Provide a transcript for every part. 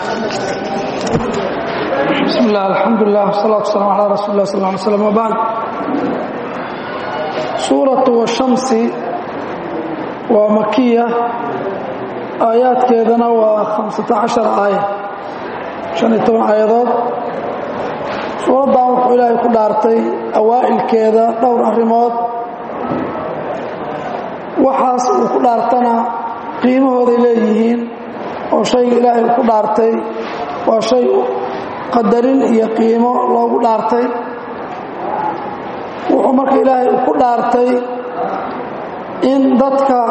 bismi illah alxamdulilah wsalaatu wasalam calaa rasuuli lah sal ly slm wbacd suuratu washamsi waa makiya aayaadkeedana waa hamsata cashar aaya shan iyo toban aayadood suuraddan wuxuu ilaahay ku dhaartay awaa'ilkeeda dhowr arrimood waxaas uu ku dhaartana qiimahooday leeyihiin oo shayga ilaahay uu ku dhaartay waa shay qadarin iyo qiimo loogu dhaartay wuxuu marka ilaahay uu ku dhaartay in dadka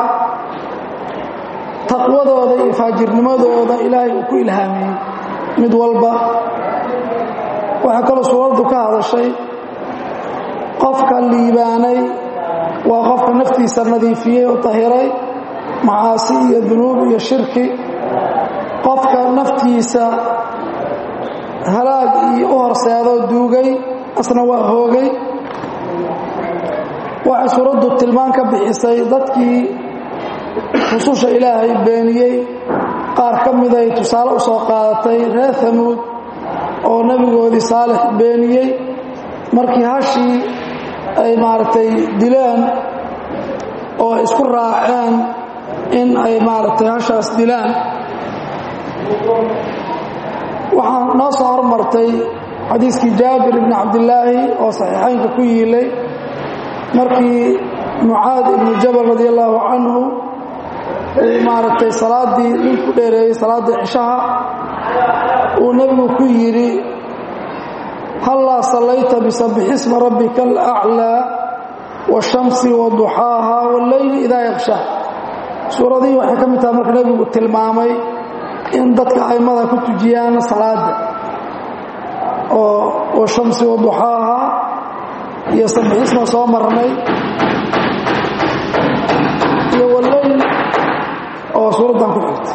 taqwadooda iyo faajirnimadooda ilaahay uu ku ilhaamiyey mid walba waxaa kaloo suuraddu ka hadashay qofka liibaanay waa qofka naftiisa nadiifiyey oo tahiray macaasi iyo dunuub iyo shirki qofka naftiisa halaag iyo u horseedoo duugay asna waa hoogay waxay suuraddu tilmaan ka bixisay dadkii rususha ilaahay beeniyey qaar ka miday tusaale u soo qaadatay reer hamuud oo nebigoodii saalix beeniyey markii hashii ay maaragtay dileen oo ay isku raaceen in ay maaragtay hashaas dilaan waxaa noo soo hormartay xadiiskii jaabir ibni cabdillaahi oo saxiixaynka ku yiilay markii mucaad ibnu jabal radi allaahu canhu uu maaragtay salaaddii nin ku dheereeyey salaaddii cishaha uu nebigu ku yidhi hallaa sallayta bisabixisma rabbika alaclaa waashamsi waduxaaha walleyli idaa yaqshaa suuradihii waxay ka mid tahay marka nebigu tilmaamay in dadka aimada ku tujiyaan salaada oo washamsi waduxaaha iyo sabixisma soo marnay iyo walleyl oo suuraddan ku xigtay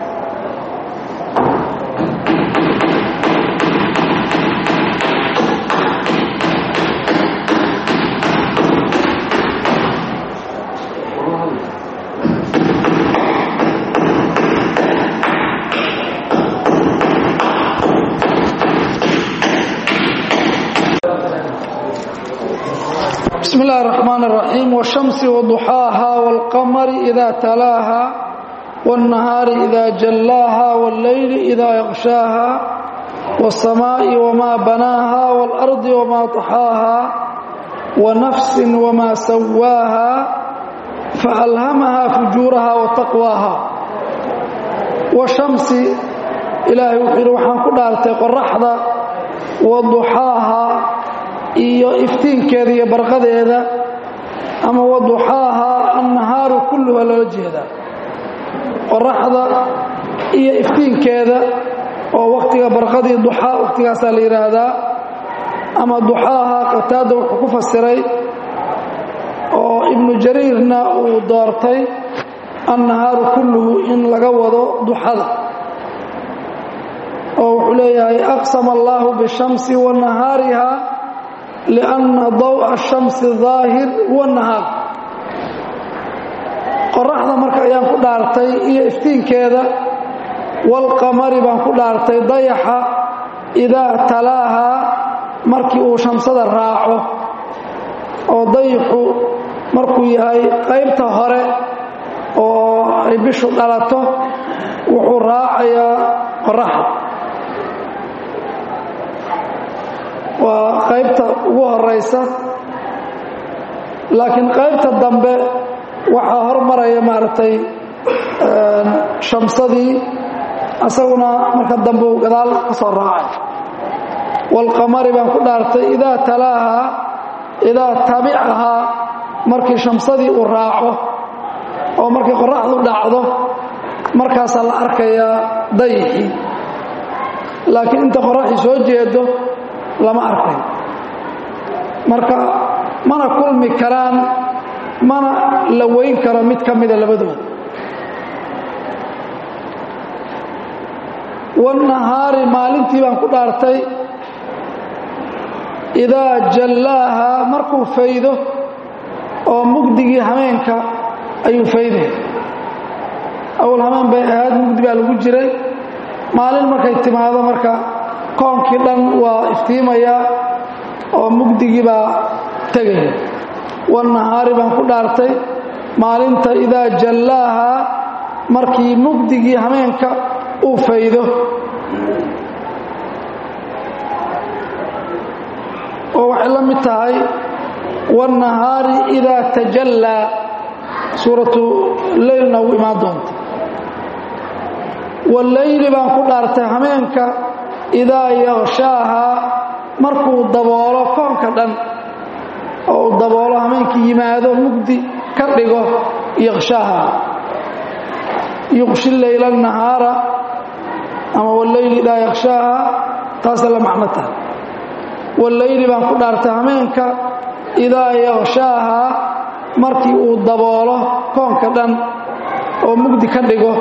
بسم الله الرحمن الرحيم والشمس وضحاها والقمر إذا تلاها والنهار إذا جلاها والليل إذا يغشاها والسماء وما بناها والأرض وما طحاها ونفس وما سواها فألهمها فجورها وتقواها والشمس إلهي وحير وحان كدارتي قرحضة وضحاها iyo iftiinkeeda iyo barqadeeda ama waduxaaha annahaaru kulluha loola jeedaa qoraxda iyo iftiinkeeda oo wakhtiga barqadii duxaa wakhtigaasaa la yidhaahdaa ama duxaaha qataada wuxuu ku fasiray oo ibnu jariirna uu doortay annahaaru kulluhu in laga wado duxada oo wuxuu leeyahay aqsama allaahu bishamsi wa nahaariha lianna daw'a shamsi daahir huwa nahaar qoraxda marka ayaan ku dhaartay iyo iftiinkeeda walqamari baan ku dhaartay dayaxa idaa talaahaa markii uu shamsada raaco oo dayaxu markuu yahay qaybta hore oo ay bishu dhalato wuxuu raacayaa qoraxda waa qaybta ugu horaysa laakiin qaybta dambe waxaa hormaraya maaragtay shamsadii asaguna marka dambe uu gadaal ka soo raacay waalqamari baan ku dhaartay idaa talaahaa idaa tabicahaa markii shamsadii uu raaco oo markii qoraxdu dhacdo markaasaa la arkayaa dayixii laakiin inta qoraxii soo jeedo lama arkayo marka mana kulmi karaan mana la weyn karo mid ka mida labadooda wاnahaari maalintii baan ku dhaartay idaa jallaaha markuu faydo oo mugdigii hameenka ayuu faydaya awal hameen bay ahayd mugdi baa lagu jiray maalin markay timaado marka koonkii dhan waa iftiimaya oo mugdigii baa tegaya wannahaari baan ku dhaartay maalinta idaa jallaaha markii mugdigii hameenka uu faydo oo waxay la mid tahay wannahaari idaa tajallaa suuratu leylna uu imaan doonta wallayli baan ku dhaartay hameenka idaa yaqshaaha markuu daboolo koonka dhan oo uu daboolo hameenkii yimaado mugdi ka dhigo yaqshaaha yuqshi leyla nahaara ama wallayli idaa yaqshaaha taasa la macno tahay wallayli baan ku dhaartay hameenka idaa yaqshaaha markii uu daboolo koonka dhan oo mugdi ka dhigo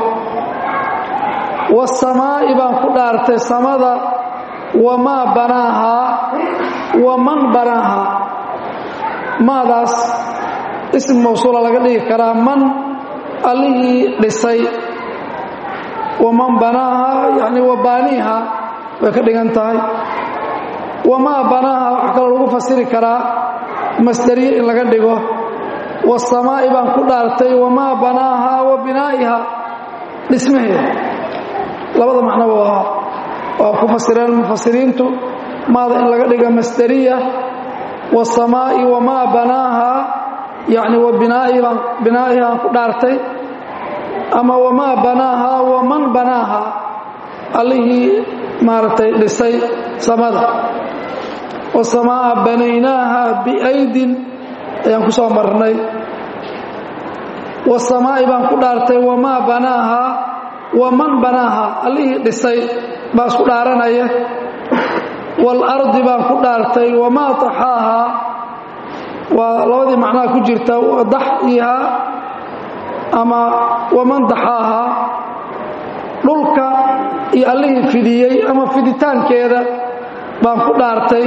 wasamaa'i baan ku dhaartay samada wamaa banaahaa waman banaahaa maadaas ism mawsuula laga dhigi karaa man allihii dhisay waman banaahaa yacni wabaaniiha way ka dhigan tahay wamaa banaaha wax kaloo lagu fasiri karaa masderiye in laga dhigo wasamaa'i baan ku dhaartay wamaa banaahaa wa binaa'iha dhismaheeda labada macnoba waa waa ku fasireen mufasiriintu maada in laga dhiga masderiya wasamaa'i wamaa banaahaa yacni wa binaa'iban binaa'iha aan ku dhaartay ama wamaa banaahaa waman banaahaa allihii maaragtay dhisay samada wasamaa'a banaynaaha biaydin ayaan ku soo marnay wasamaa'i baan ku dhaartay wamaa banaahaa waman banaaha allihii dhisay baa isku dhaaranaya waalardi baan ku dhaartay wamaa taxaahaa waa labadii macnaha ku jirta daxyihaa ama waman daxaahaa dhulka iyo allihii fidiyey ama fiditaankeeda baan ku dhaartay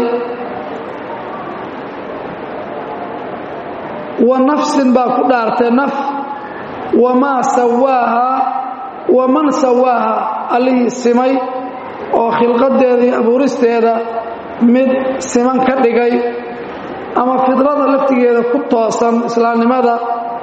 wa nafsin baan ku dhaartay naf wamaa sawaahaa waman sawaaha allihii simay oo khilqadeeda iyo abuuristeeda mid siman ka dhigay ama fidrada laftigeeda ku toosan islaamnimada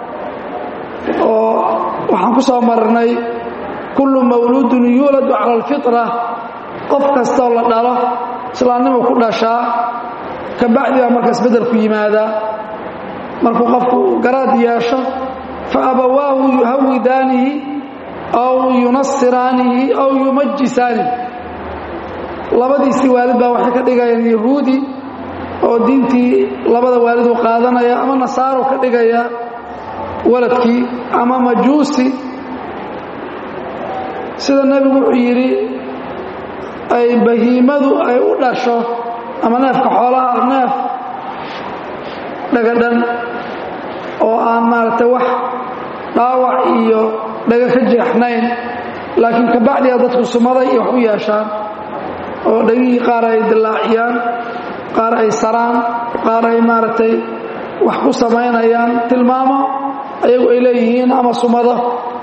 oo waxaan ku soo marnay kullu mawluudun yuuladu cala alfitra qof kastoo la dhalo islaamnimu ku dhashaa kabacdi baa marka isbeddelku yimaadaa markuu qofku garaad yeesho fa abawaahu yuhawidaanihi aw yunasiraanihi aw yumajisaanihi labadiisii waalid baa waxay ka dhigayaan yahuudi oo diintii labada waalidu qaadanaya ama nasaaro ka dhigaya waladkii ama majuusi sida nebigu wuxuu yidhi ay bahiimadu ay u dhasho ama neefka xoolaha neef dhagadhan oo aan maaragtay wax dhaawac iyo dhaga ka jeexnayn laakiin kabacdiya dadku sumaday iyo wax u yeeshaan oo dhagihii qaar ay dillaaciyaan qaar ay saraan qaar ay maaragtay wax ku samaynayaan tilmaamo ayagu ay leeyihiin ama sumado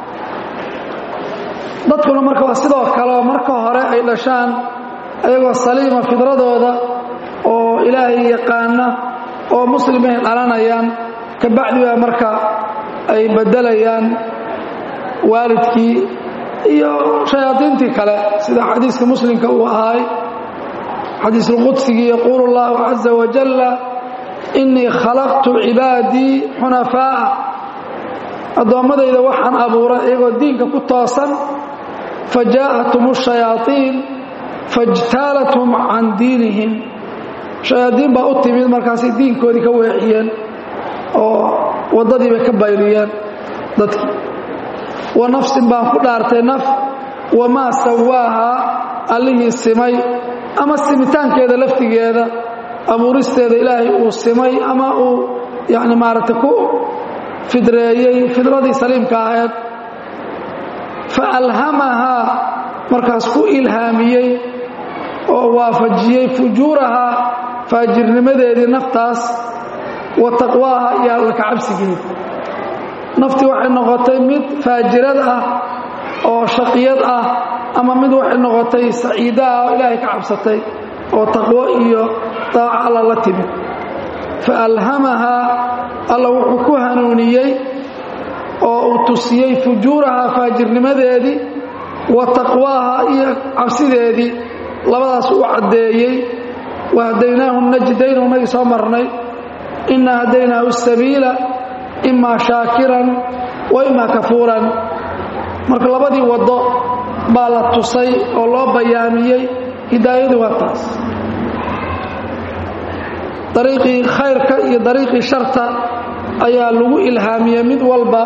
dadkuna marka waa sidoo kaleo marka hore ay dhashaan ayagoo saliima fidradooda oo ilaahay yaqaana oo muslimay dhalanayaan kabacdi baa marka ay beddelayaan waalidkii iyo shayaadiintii kale sida xadiiska muslimka uu ahaay xadiisulqudsigii yaquulu اllahu caza wajalla innii khalaqtu cibaadii xunafaa'a addoommadayda waxaan abuuray iyagoo diinka ku toosan fajaa'athum الshayaaطiin faاjtaalathum can diinihim shayaadiin baa u timid markaasay diinkoodii ka weexiyeen oo waddadii bay ka bayriyeen dadkii wa nafsin baan ku dhaartay naf wamaa sawaahaa allihii simay ama simitaankeeda laftigeeda abuuristeeda ilaahay uu simay ama uu yani maaragtay ku fidreeyey fidradii saliimka ahayd fa alhamahaa markaas ku ilhaamiyey oo waafajiyey fujuurahaa faajirnimadeedii naftaas wa taqwaaha iyo alla kacabsigeeda naftii waxay noqotay mid faajirad ah oo shaqiyad ah ama mid waxay noqotay saciidaha oo ilaahay ka cabsatay oo taqwo iyo daaco alla la timid fa alhamahaa alla wuxuu ku hanuuniyey oo uu tusiyey fujuurahaa faajirnimadeedii wa taqwaaha iyo cabsideedii labadaas uu caddeeyey wa hadaynaahu najdayn unagii soo marnay inna hadaynaahu sabiila imaa shaakiran wa imaa kafuuran marka labadii waddo baa la tusay oo loo bayaamiyey hidaayadu waa taas dariiqii khayrka iyo dariiqii sharta ayaa lagu ilhaamiyey mid walba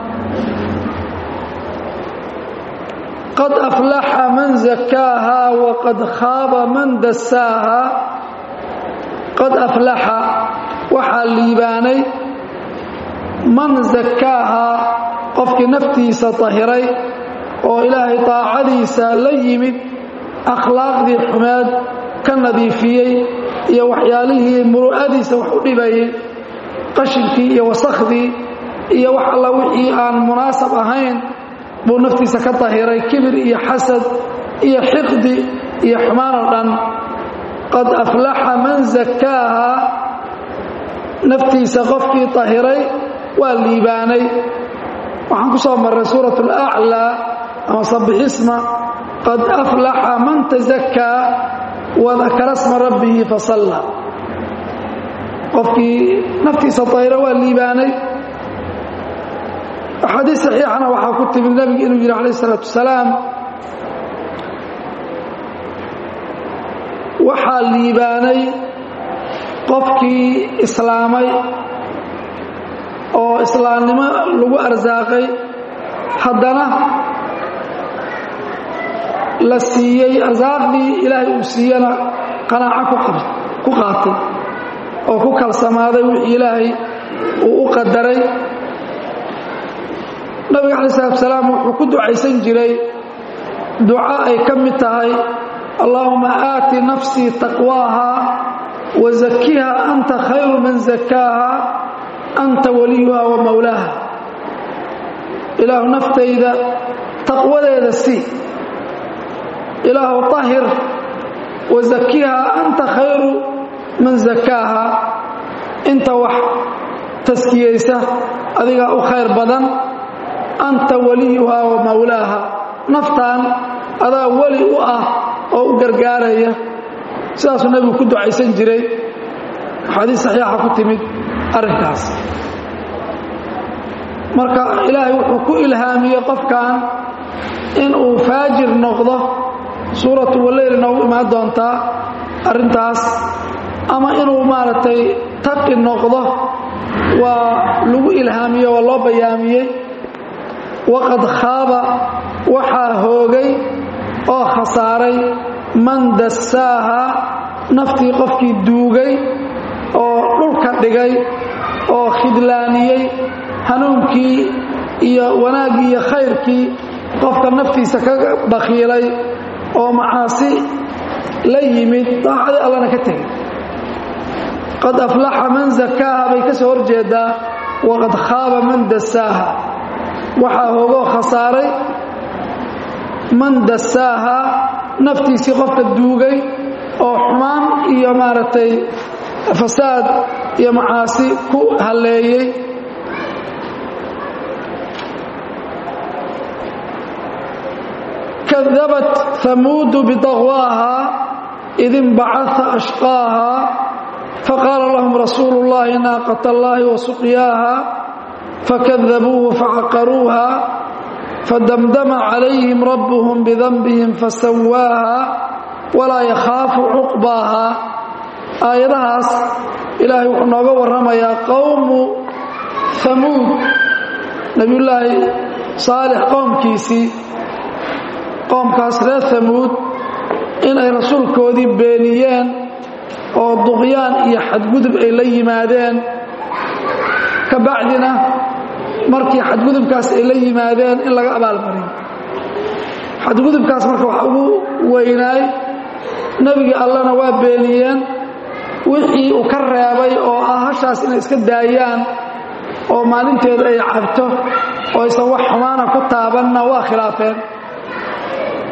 qad aflaxa man zakaaha waqad khaaba man dasaaha qad aflaxa waxaa liibaanay man zakaaha qofkii naftiisa tahiray oo ilaahay taacadiisa la yimid akhlaaqdii xumeed ka nadiifiyey iyo waxyaalihii muru'adiisa wax u dhibayey qashinkii iyo wasakhdii iyo wax alla wixii aan munaasab ahayn buu naftiisa ka tahiray kibir iyo xasad iyo xiqdi iyo xumaan oo dhan qad aflaxa man zakaaha naftiisa qofkii tahiray waa liibaanay waxaan ku soo marray suurat alaclaa ama sabixisma qad aflaxa man tazakaa wadakara sma rabbihi fasalla qofkii naftiisa tahira waa liibaanay axaadiis saxiixana waxaa ku timid nebigu inuu yidhi calayh isalaatu wasalaam waxaa liibaanay qofkii islaamay oo islaamnimo lagu arsaaqay haddana la siiyey arsaaqdii ilaahay uu siiyana qanaaco ku qaatay oo ku kalsamaaday wixii ilaahay uu u qadaray nabiga calayi salatu salaam wuxuu ku ducaysan jiray duco ay ka mid tahay allaahuma aati nafsii taqwaaha wa zakiha anta khayru man zakaaha anta waliyuha wa mawlaaha ilaahu naftayda taqwadeeda sii ilaahu طahir wa zakiha anta khayru man zakaaha inta wax taskiyeysa adigaa u khayr badan anta waliyuha wa mawlaaha naftan adaa weli u ah oo u gargaaraya sidaasuu nebigu ku ducaysan jiray axaadiis saxiixa ku timid arrinkaas marka ilaahay wuxuu ku ilhaamiyey qofkan inuu faajir noqdo suuratu waleyl noogu imaan doontaa arrintaas ama inuu maaragtay taqi noqdo waa lagu ilhaamiyey waa loo bayaamiyey waqad khaaba waxaa hoogay oo khasaaray man dassaaha naftii qofkii duugay oo dhulka dhigay oo khidlaaniyey hanuunkii iyo wanaaggii iyo khayrkii qofka naftiisa ka bakhiilay oo macaasi la yimid daacadii allana ka tegay qad aflaxa man zakaaha bay ka soo horjeedaa waqad khaaba man dassaaha waxaa hoogoo khasaaray man dassaaha naftiisii qofka duugay oo xumaan iyo maaragtay fasaad iyo macaasi ku halleeyey kadabat hamuudu bidaqwaaha id inbacaa ashqaaha faqaala lahum rasuulu اllahi naaqat allahi wasuqyaaha fakadabuuhu facaqaruuha fadamdama calayhim rabbuhum bidanbihim fasawaaha walaa yakhaafu cuqbaaha aayadahaas ilaahay wuxuu nooga warramayaa qowmu hamuud nebiyullaahi saalix qowmkiisii qoomkaas reer hamuud inay rasuulkoodii beeniyeen oo duqyaan iyo xadgudub ay la yimaadeen ka bacdina markii xadgudubkaas ay la yimaadeen in laga abaalmariyo xadgudubkaas marka waxa ugu weynaay nebigii allana waa beeniyeen wixii uu ka reebay oo ah hashaas inay iska daayaan oo maalinteeda ay cabto oo aysan wax xumaana ku taabanna waa khilaafeen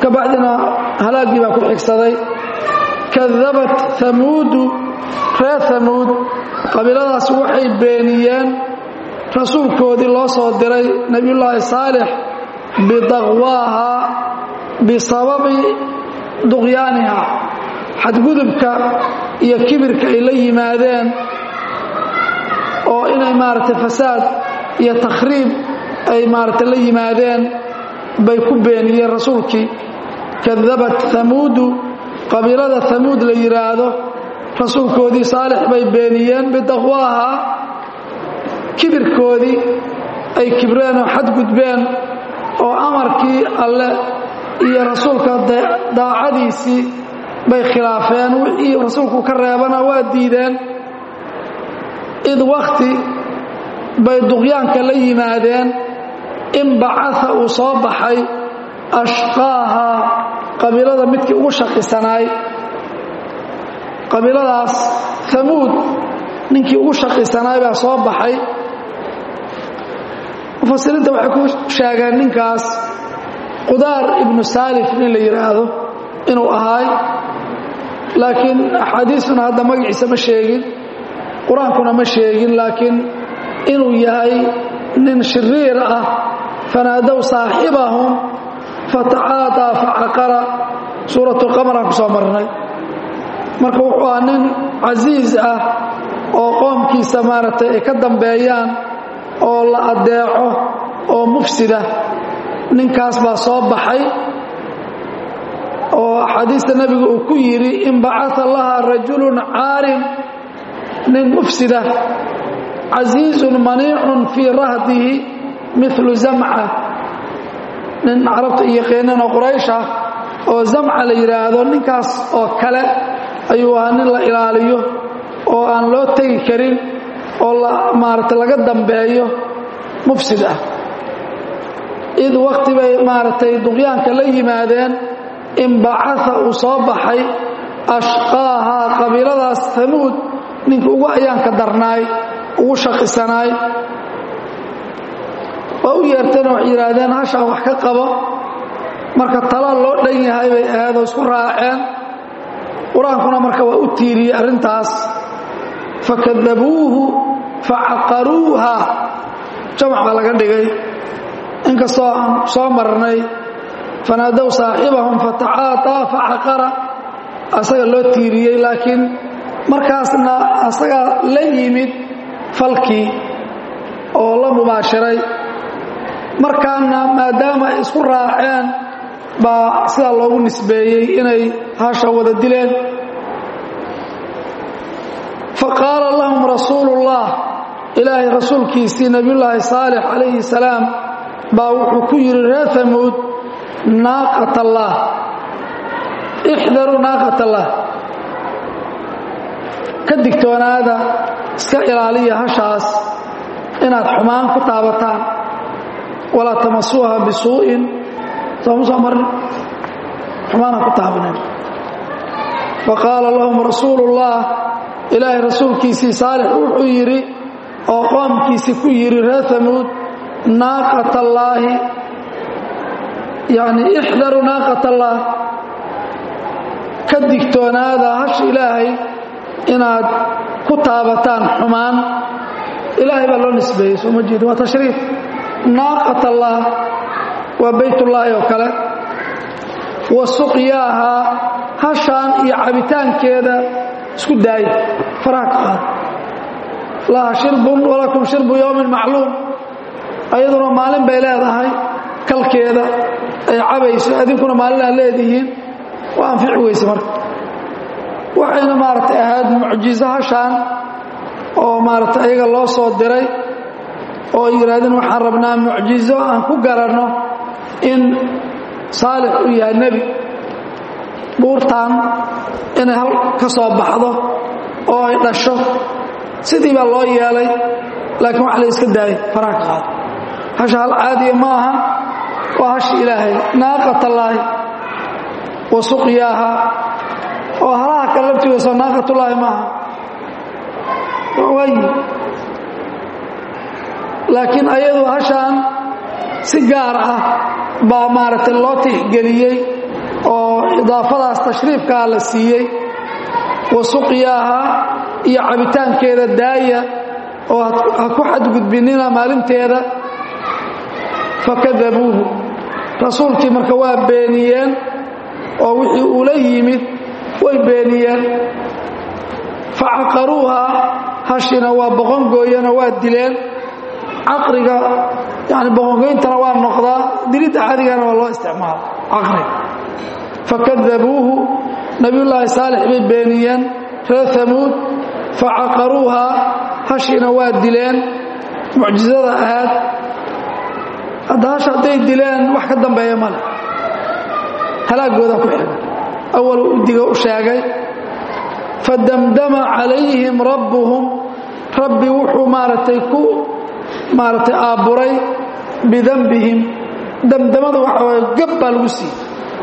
ka bacdina halaaggii baa ku xigsaday kadabat hamuudu reer hamuud qabiiladaas waxay beeniyeen rasuulkoodii loo soo diray nebiyullaahi saalix bidaqwaaha bisababi duqyaaniha xadgudubka iyo kibirka ay la yimaadeen oo inay maaragtay fasaad iyo takhriib ay maaragtay la yimaadeen bay ku beeniyeen rasuulkii kadabat hamuudu qabiilada hamuud la yidhaahdo rasuulkoodii saalix bay beeniyeen bidaqwaaha kibirkoodii ay kibreen oo xadgudbeen oo amarkii alle iyo rasuulka daacadiisii bay khilaafeen wixii rasuulku ka reebana waa diideen id wakhti bay duqyaanka la yimaadeen in bacaa uu soo baxay ashqaaha qabiilada midkii ugu shaqisanaay qabiiladaas hamuud ninkii ugu shaqisanaay baa soo baxay mufasiriinta waxay ku sheegeen ninkaas qudaar ibnu saalif nin la yidhaahdo inuu ahaay laakiin axaadiistuna hadda magaciisa ma sheegin qur-aankuna ma sheegin laakiin inuu yahay nin shiriir ah fanaadow saaxibahum fatacaataa facaqara suuratulqamar aan ku soo marnay marka wuxuu ahaa nin casiis ah oo qoomkiisa maaragtay ay ka dambeeyaan oo la addeeco oo mufsida ninkaas baa soo baxay oo axaadiista nebigu uu ku yidhi in bacaa laha rajulun caarim nin mufsida casiizun maniicun fii rahdihi milu zamca nin carabta iyo yaqiinan oo quraysh ah oo zamca la yidhaahdo ninkaas oo kale ayuu ahaa nin la ilaaliyo oo aan loo tegi karin oo maaragtay laga dambeeyo mufsid ah id wakti bay maaragtay duqyaanka la yimaadeen in bacaa uu soo baxay ashqaahaa qabiiladaas hamuud ninka ugu ayaanka darnaay ugu shaqisanaay waa u yeerteen waxay yidhaahdeen hashaan wax ka qabo marka tala loo dhan yahay bay ahayd oo isku raaceen qur-aankuna marka waa u tiiriyey arrintaas fakadabuuhu facaqaruuha jamac baa laga dhigay inkastoo aan soo marnay fanaadow saaxibahum fatacaataa facaqara asaga loo tiiriyey laakiin markaasna asagaa la yimid falkii oo la mubaashiray markaana maadaama ay isku raaceen baa sidaa loogu nisbeeyey inay hasha wada dileen faqaala lahum rasuulullah ilaahay rasuulkiisii nebiyullaahi saalix calayhi salaam baa wuxuu ku yidhi reer hamuud naaqat allaah ixdaruu naaqat allaah ka digtoonaada iska ilaaliya hashaas inaad xumaan ku taabataan walaa tamasuuha bisuu'in sooma soo marin xumaana ku taabanen faqaala lahum rasuulullah ilaahay rasuulkiisii saalix wuxuu yidhi oo qoomkiisii ku yidhi reer hamuud naaqat allaahi yacni ixdaru naaqat allaah ka digtoonaada hasha ilaahay inaad ku taabataan xumaan ilaahay baa loo nisbeeyey soo ma jeedin waa tashriif naaqat allaah waa baytullaahi oo kale wa suqyaaha hashaan iyo cabitaankeeda isku daaya faraha ka qaad laha shirbun walakum shirbu yowmin macluum ayaduna maalin bay leedahay kalkeeda ay cabayso adinkuna maalin aad leedihiin waa anfici weyse marka waxayna maaragtay ahayd mucjizo hashaan oo maaragtay ayaga loo soo diray oo ay yidhahdeen waxaan rabnaa mucjizo aan ku garanno in saalix uu yahay nebi buurtaan inay hal ka soo baxdo oo ay dhasho sidii baa loo yeelay laakiin wax la iska daayay faraha ka qaado hasha hal caadiya ma aha waa hashi ilaahay naaqatallaahi wa suqyaaha oo halaha kale laftigoosoo naaqatullaahi maaha waayi laakiin ayadu hashaan si gaar ah baa maaragtay loo tixgeliyey oo idaafadaas tashriifkaa la siiyey wa suqyaaha iyo cabitaankeeda daaya oo ha ku xadgudbinina maalinteeda fakadabuuhu rasuulkii marka waa beeniyeen oo wixii ula yimid way beeniyeen facaqaruuha hashina waa boqongooyana waa dileen caqriga yani boqongoyntana waa noqdaa dilidda cadigana waa loo isticmaala caqriga fakadabuuhu nabiyullaahi saalix bay beeniyeen reer hamuud facaqaruuha hashina waa dileen mucjizada ahaad hadda hasha hadday dileen wax ka dambeeya male halaagooda ku xiga awal udiga u sheegay fadamdama calayhim rabbuhum rabbi wuxuu maaragtay ku maaragtay aabburay bidanbihim damdamada waxa waye gab baa lagu siiyey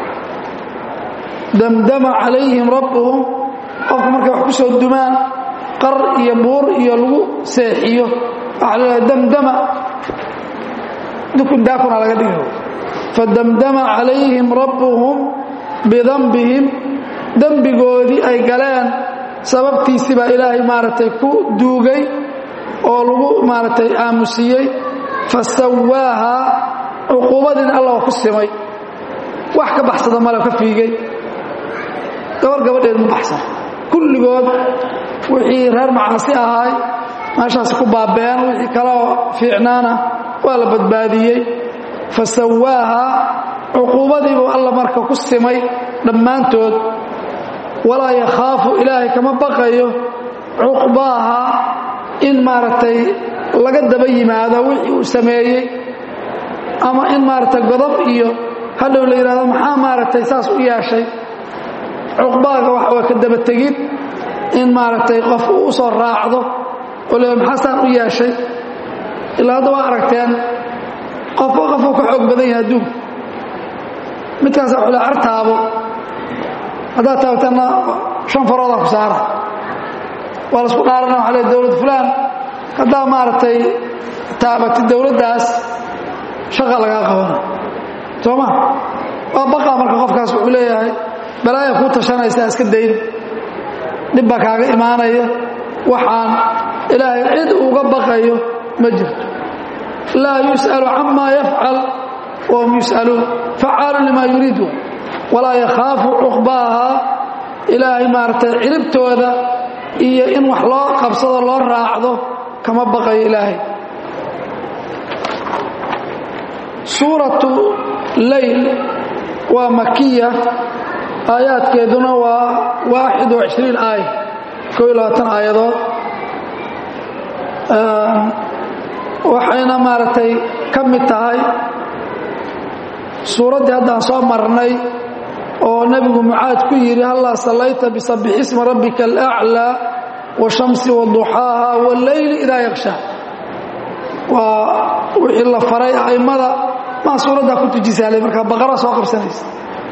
damdama calayhim rabbuhum qofka markay wax ku soo dumaan qar iyo buur iyo lagu seexiyo waxaa la dhaha damdama dukun daakuna laga dhigayo fadamdama calayhim rabbuhum bidanbihim dembigoodii ay galeen sababtiisii baa ilaahay maaragtay ku duugay oo lagu maaragtay aamusiyey fasawaaha cuquubadiina alla waa ku simay wax ka baxsada male ka fiigay gabar gabadheed ma baxsan kulligood wixii reer macaasi ahaay meeshaas ku baabeen wixii kaleo fiicnaana waa la badbaadiyey fasawaaha cuquubadiibuu alla marka ku simay dhammaantood walaa yakhaafu ilaahay kama baqayo cuqbaaha in maaragtay laga daba yimaado wixii uu sameeyey ama in maaragtay godob iyo hadhow la yidhahdo maxaa maaragtay saas u yeeshay cuqbaaga waxa waa ka daba tegid in maaragtay qof uu u soo raacdo oo le maxaa saan u yeeshay ilaa hadda waa aragteen qofba qofuu ka xoog badan yahay adduunka midkaasa xula cartaabo haddaad taabtanna shan faroodaa ku saara waa laisku dhaarana waxa le dowlad fulaan haddaa maaragtay taabatid dowladdaas shaqa lagaa qabana soo ma waa baqaa marka qofkaas wuxuu leeyahay balaaya kuu tashanaysaa iska dayn dhib baa kaaga imaanaya waxaan ilaahay cid uga baqayo ma jirto laa yus'alu camaa yafcal wahum yus'aluun facaalu limaa yuriidu walaa yakhaafu cuqbaaha ilaahay maaragtay ciribtooda iyo in wax loo qabsado loo raacdo kama baqayo ilaahay suuratu leyl waa makiya aayaadkeeduna waa waaxid wa cishriin aaya koo iyo labaatan aayadood waxayna maaragtay ka mid tahay suuraddii haddaan soo marnay oo nebigu mucaad ku yidhi hallaa sallayta bisabbix isma rabbika alaclaa washamsi waduxaaha walleyli idaa yakshaa waa wixii la faray a'immada maa suuraddaa ku tujisaalay markaa baqara soo qabsanaysa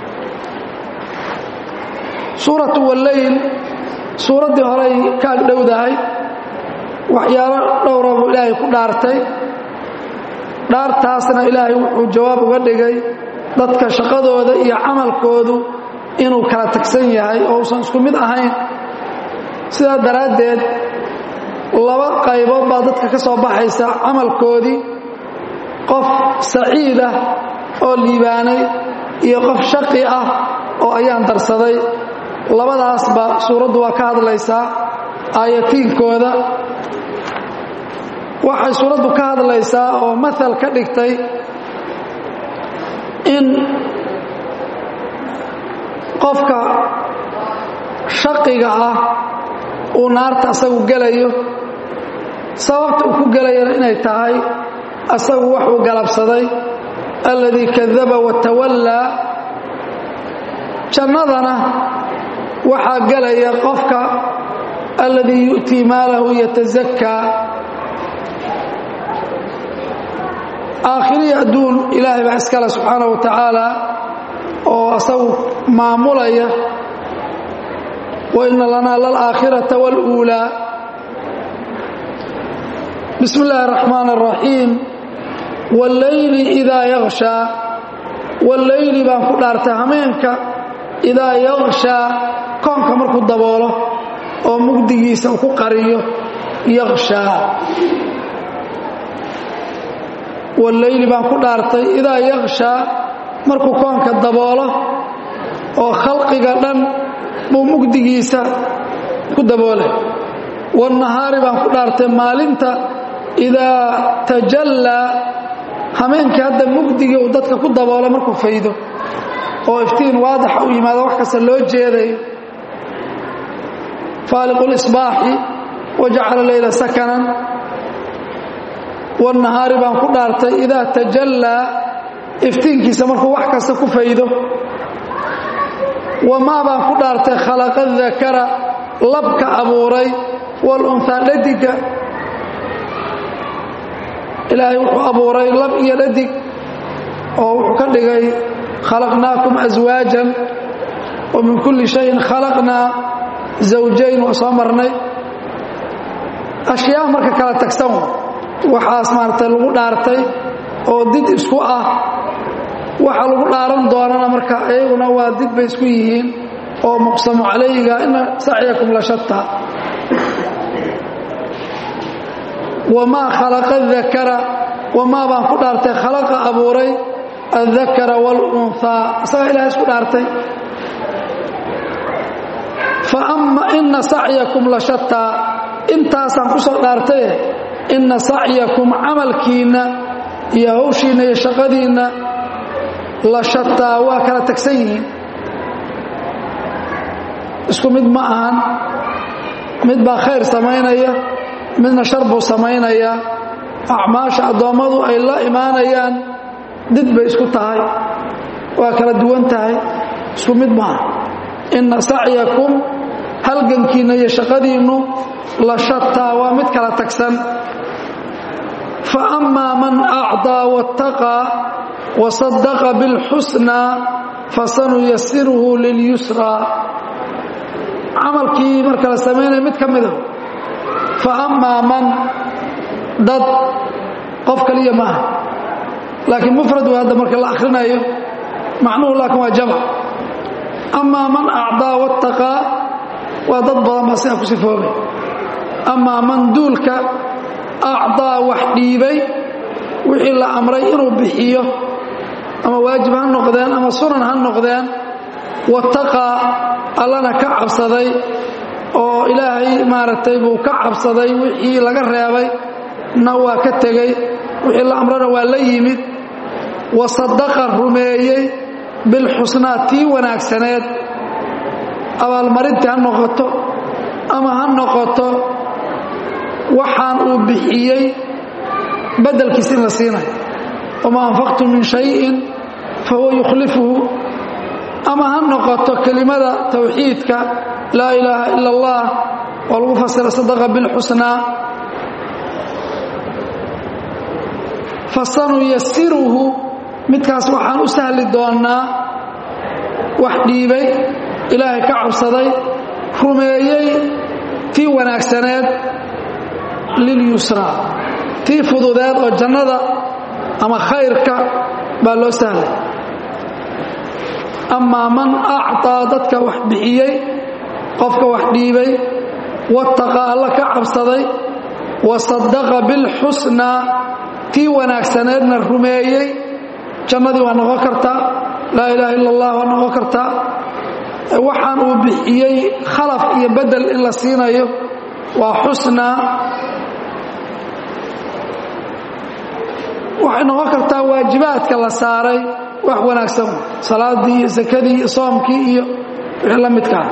suuratu walleyl suuraddii horey ka agdhowdahay waxyaalo dhowra buu ilaahay ku dhaartay dhaartaasna ilaahay wuxuu jawaab uga dhigay dadka shaqadooda iyo camalkoodu inuu kala tagsan yahay oo uusan isku mid ahayn sidaa daraaddeed laba qaybood baa dadka ka soo baxaysa camalkoodii qof saciid ah oo liibaanay iyo qof shaqi ah oo ayaan darsaday labadaasba suuraddu waa ka hadlaysaa aayatiinkooda waxay suuraddu ka hadlaysaa oo maal ka dhigtay in qofka shaqiga ah uu naarta asagu gelayo sababta uu ku gelayana inay tahay asagu waxuu galabsaday alladii kadaba watawallaa jannadana waxaa gelaya qofka alladii yu'tii maalahu yatasakaa aakhiriya adduun ilaahay baa iskale subxaana wa tacaala oo asagu maamulaya wa ina lanaa lalaakhirata waluulaa bismi illaahi araxmaan araxiim walleyli idaa yakshaa walleyli baan ku dhaartay hameenka idaa yakshaa koonka markuu daboolo oo mugdigiisa uu ku qariyo yakshaa walleyli baan ku dhaartay idaa yakshaa markuu koonka daboolo oo khalqiga dhan buu mugdigiisa ku daboolay wannahaari baan ku dhaartay maalinta idaa tajallaa hameenkii hadda mugdigii uu dadka ku daboolo markuu faydo oo iftiin waadaxa u yimaado wax kasta loo jeedayo faaliqu lisbaaxi wajacala leyla sakanan wannahaari baan ku dhaartay idaa tajallaa iftiinkiisa markuu wax kasta ku faydo wamaa baan ku dhaartay khalaqa dakara labka abuuray walunhaa dhadiga ilaahay wuxuu abuuray lab iyo dhadig oo wuxuu ka dhigay khalaqnaakum aswaajan wa min kulli shayin khalaqnaa zawjayn waa soo marnay ashyaa marka kala tagsan waxaas maaragtay lagu dhaartay oo did isku ah waxa lagu dhaaran doonana marka iyaguna waa did bay isku yihiin oo muqsamu calayga ina sacyakum la shataa wamaa khalaqa dakara wamaa baan ku dhaartay khalaqa abuuray addakara waalunhaa isagaa ilahay isku dhaartay fa ama ina sacyakum la shataa intaasaan ku soo dhaartaye inna sacyakum camalkiinna iyo hawshiinna iyo shaqadiinna la shataa waa kala tagsan yihiin isku mid ma ahan mid baa khayr samaynaya midna shar buu samaynayaa acmaasha addoommadu ay la imaanayaan did bay isku tahay waa kala duwan tahay isku mid maaha inna sacyakum halgankiinna iyo shaqadiinnu la shataa waa mid kala tagsan fa amaa man acdaa wattaqaa wasadaqa bilxusnaa fasanuyasiruhu lilyusraa camalkii marka la samaynaya mid ka mida fa amaa man dad qof kaliya maaha laakiin mufrad way hadda marka la akhrinayo macnuhu laakiin waa jamc amaa man acdaa wattaqaa waa dad badan baa sidaa ku sifoobay amaa man duulka acdaa wax dhiibay wixii la amray inuu bixiyo ama waajib ha noqdeen ama sunan ha noqdeen wattaqaa allana ka cabsaday oo ilaahay maaragtay buu ka cabsaday wixii laga reebay na waa ka tegey wixii la amrana waa la yimid wa sadaqa rumeeyey bilxusnaa tii wanaagsaneed abaalmarintii ha noqoto ama ha noqoto waxaan uu bixiyey beddelkiis in la siinayo wamaa anfaqtum min shayin fa huwa yukhlifuhu ama ha noqoto kelimada tawxiidka laa ilaaha ila allah oo lagu fasira sadaqa bilxusnaa fasanuyasiruhu midkaas waxaan u sahli doonnaa wax dhiibay ilaahay ka cabsaday rumeeyey tii wanaagsaneed lilyusraa tii fududeed oo jannada ama khayrka baa loo sahlay amaa man acطaa dadka wax bixiyey qofka wax dhiibay wattaqa alla ka cabsaday wa sadaqa bilxusnaa tii wanaagsaneedna rumeeyey jannadii waa noqon kartaa laa ilaaha illa allah waa noqon kartaa waxaan uu bixiyey khalaf iyo bedel in la siinayo waa xusnaa waxay noqon kartaa waajibaadka la saaray wax wanaagsan salaadii iyo sakadii iyo soomkii iyo wixii la midkaa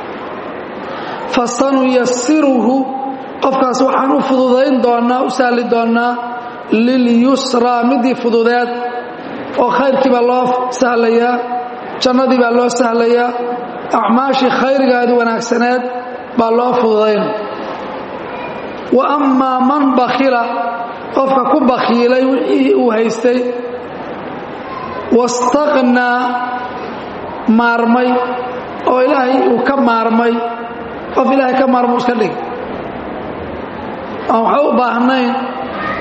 fasanuyasiruhu qofkaas waxaan u fududayn doonnaa u sahli doonnaa lilyusraa midii fududeed oo khayrkii baa loo sahlayaa jannadii baa loo sahlayaa acmaashii khayrigaadi wanaagsaneed baa loo fududaynaya wa ammaa man bakhila qofka ku bakhiilay wixii uu haystay wastaqnaa maarmay oo ilaahay uu ka maarmay qof ilaahay ka maarmuu iska dhig aan waxa u baahnayn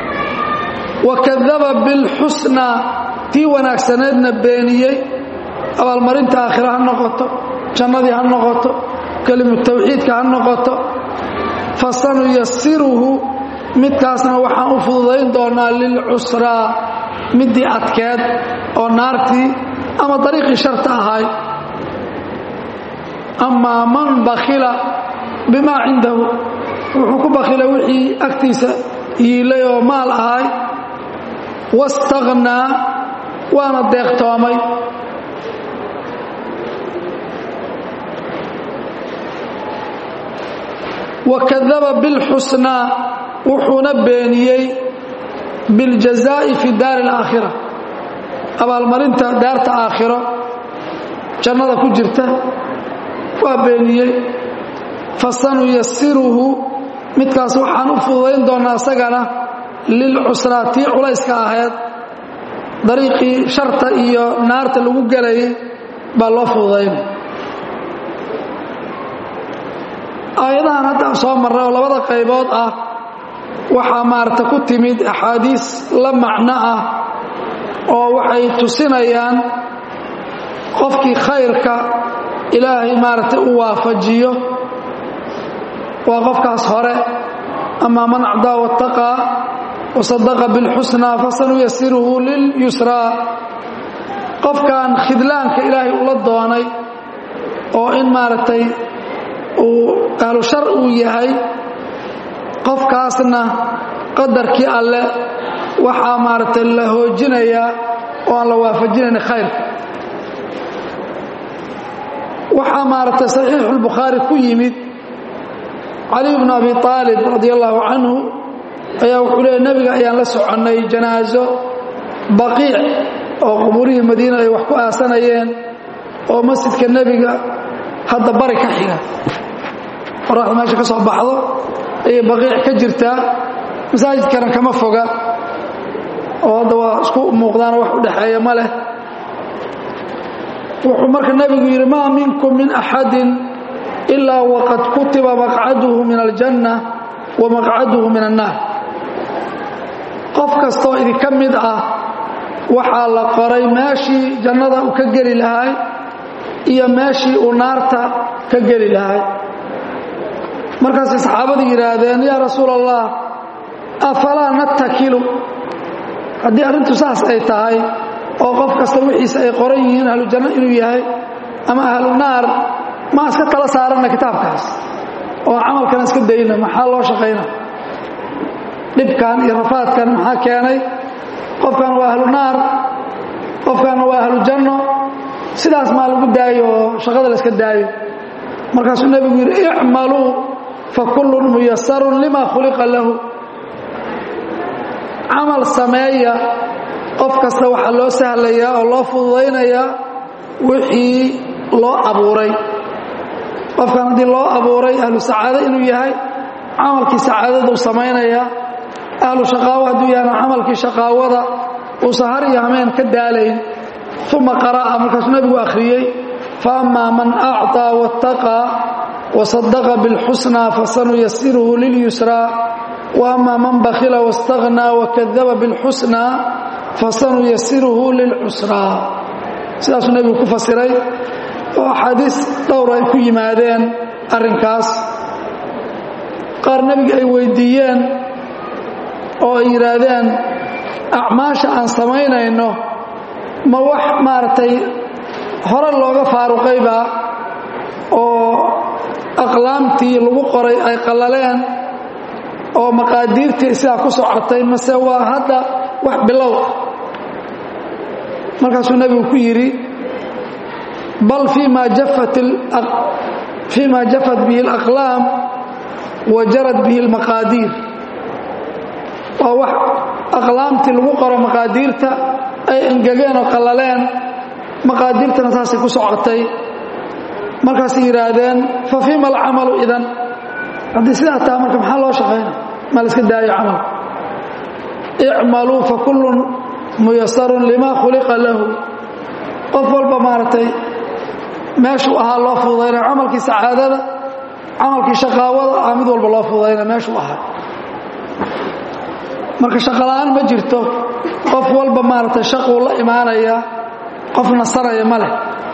wa kadaba bilxusnaa tii wanaagsaneedna beeniyey abaalmarinta aakhira ha noqoto jannadii ha noqoto kelimu tawxiidka ha noqoto fasanuyasiruhu midkaasna waxaan u fududayn doonaa lilcusraa middii adkeed oo naartii ama dariiqii sharta ahay amaa man bakhila bimaa cindahu wuxuu ku bakhilay wixii agtiisa yiilay oo maal ahay wastakhnaa waana deeqtoomay wakadaba bilxusnaa wuxuuna beeniyey biاljazaa'i fi daari اlaakhira abaalmarinta daarta aakhiro jannada ku jirta waa beeniyey fasanuyasiruhu midkaas waxaan u fududayn doonnaa isagana lilcusraa tii culayska ahayd dariiqii sharta iyo naarta lagu gelayay baa loo fududaynay aayadahan hadda soo marray oo labada qaybood ah waxaa maarata ku timid axaadiis la macno ah oo waxay tusinayaan qofkii khayrka ilaahay maaragtay u waafajiyo waa qofkaas hore amaa man acdaa waataqaa wasadaqa bilxusnaa fasanuyasiruhu lilyusraa qofkan khidlaanka ilaahay ula doonay oo in maaragtay uu ahlu shar uu yahay qofkaasna qadarkii alle waxaa maaragtay la hoojinayaa oo aan la waafajinayn khayrka waxaa maaragtay saxiixulbukhaari ku yimid cali bnu abi aalib radi allaahu canhu ayaa wuxuu leeyay nebiga ayaan la soconnay janaaso baqiic oo qubuurihii madiina ay wax ku aasanayeen oo masjidka nebiga hadda bari ka xiga qoraxda meesha ka soo baxdo ayay baqiic ka jirtaa masaajidkana kama foga oo hadda waa isku muuqdaanoo wax u dhexeeya ma leh wuxuu marka nebigu yidhi maa minkum min axadin ilaa waqad kutiba maqcaduhu min aljanna wa maqcaduhu min annaar qof kastoo idinka mid ah waxaa la qoray meeshii jannada uu ka geli lahay iyo meeshii uu naarta ka geli lahay markaasay saxaabadu yidhaahdeen yaa rasuul allah afalaa nattakilu haddii arrintu saas ay tahay oo qof kasta wixiisa ay qoran yihiin ahlu janno inuu yahay ama ahlu naar maa iska tala saaranna kitaabkaas oo camalkana iska dayna maxaa loo shaqayna dhibkan iyo rafaadkan maxaa keenay qofkan waa ahlu naar qofkanna waa ahlu janno sidaas maa lagu daayo oo shaqada la iska daayo markaasuu nebigu yidhi icmaluu fakullun muyasarun lima khuliqa lahu camal sameeya qof kasta waxaa loo sahlayaa oo loo fududaynayaa wixii loo abuuray qofkan haddii loo abuuray ahlu sacaado inuu yahay camalkii sacaadaduu samaynayaa ahlu shaqaawo hadduu yahayna camalkii shaqaawada uusan har iyo hameen ka daalayn uma qara'a markaasuu nebigu akhriyey faammaa man acطaa waاtaqaa wasadaqa biاlxusnaa fasanuyasiruhu lilyusraa waama man bakhila waاstagnaa wakadaba biاlxusnaa fasanuyasiruhu lilcusraa sidaasuu nebigu ku fasiray oo axaadiis dhowr ay ku yimaadeen arrinkaas qaar nebiga ay weydiiyeen oo ay yidhaahdeen acmaasha aan samaynayno ma wax maaragtay hore looga faaruqaybaa oo aqlaamtii lagu qoray ay qallaleen oo maqaadiirtii sidaa ku socotay mase waa hadda wax bilow ah markaasuu nebigu ku yidhi bal fii ma jafat bihi اlaqlaam wa jarad bihi اlmaqaadiir waa wax aqlaamtii lagu qoro maqaadiirta ay engegeen oo qallaleen maqaadiirtana saasay ku socotay markaasay yidhaahdeen fa fiima alcamalu idan haddii sidaa taha marka maxaa loo shaqayna ma la iska daayo camal icmaluu fakullun muyasarun lima khuliqa lahu qof walba maaragtay meeshuu ahaa loo fududaynaya camalkii sacaadada camalkii shaqaawada ah mid walba loo fududaynaya meeshuu ahaa marka shaqola'aan ma jirto qof walba maaragtay shaquu la imaanaya qof nasanaya ma leh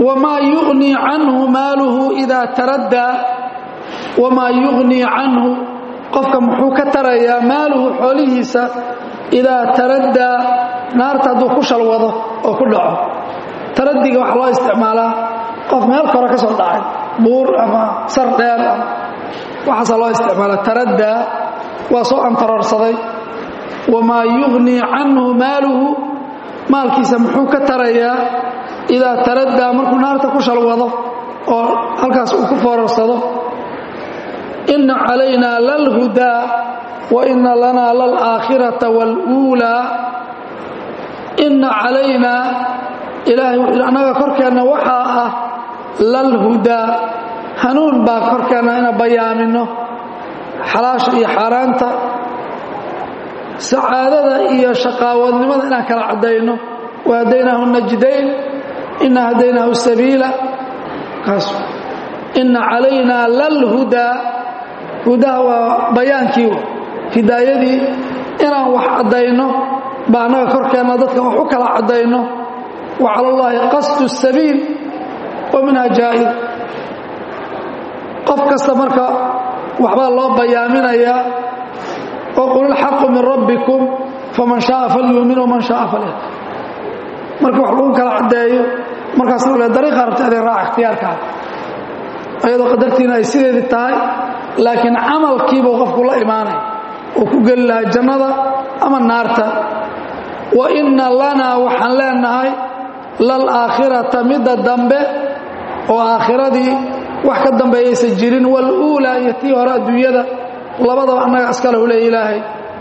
wamaa yugnii canhu maaluhu idaa taraddaa wamaa yugnii canhu qofka muxuu ka tarayaa maaluhu xoolihiisa idaa taraddaa naarta hadduu ku shalwado oo ku dhaco taradiga waxaa loo isticmaalaa qof meel kore ka soo dhacay buur ama sar dheer ama waxaasaa loo isticmaalaa taraddaa waa soo antaroorsaday wamaa yugnii canhu maaluhu maalkiisa muxuu ka tarayaa idaa taraddaa markuu naarta ku shalwado oo halkaas uu ku foorarsado inna calaynaa lalhudaa wa inna lanaa lalaakhirata waluulaa inna calaynaa ilaahay wuxuu annaga korkeenna waxaa ah lalhudaa hanuun baa korkeenna ina bayaamino xalaasha iyo xaaraanta sacaadada iyo shaqaawadnimada inaan kala caddayno wa hadaynaahu najdayn ina hadaynaahu sabiila kaas inna calaynaa lalhudaa hudaha waa bayaankii hidaayadii inaan wax caddayno baa annaga korkeenna dadka wax u kala caddayno wa cala allaahi qasdu sabiil wa minha jaa'id qof kasta marka waxbaa loo bayaaminayaa oo qul ilxaqu min rabbikum faman shaaa falyuumin waman shaaa falyakfur marka wax lagu kala caddeeyo markaas le dariiqa rabta inay raaca ikhtiyaarkaada ayadoo qadartiina ay sideedii tahay laakiin camalkiibuu qofku la imaanay oo ku geli lahaa jannada ama naarta wa inna lanaa waxaan leenahay lalaakhirata midda dambe oo aakhiradii wax ka dambeeyaysan jirin waluulaa iyo tii hore adduunyada labadaba annaga iska leh u leey ilaahay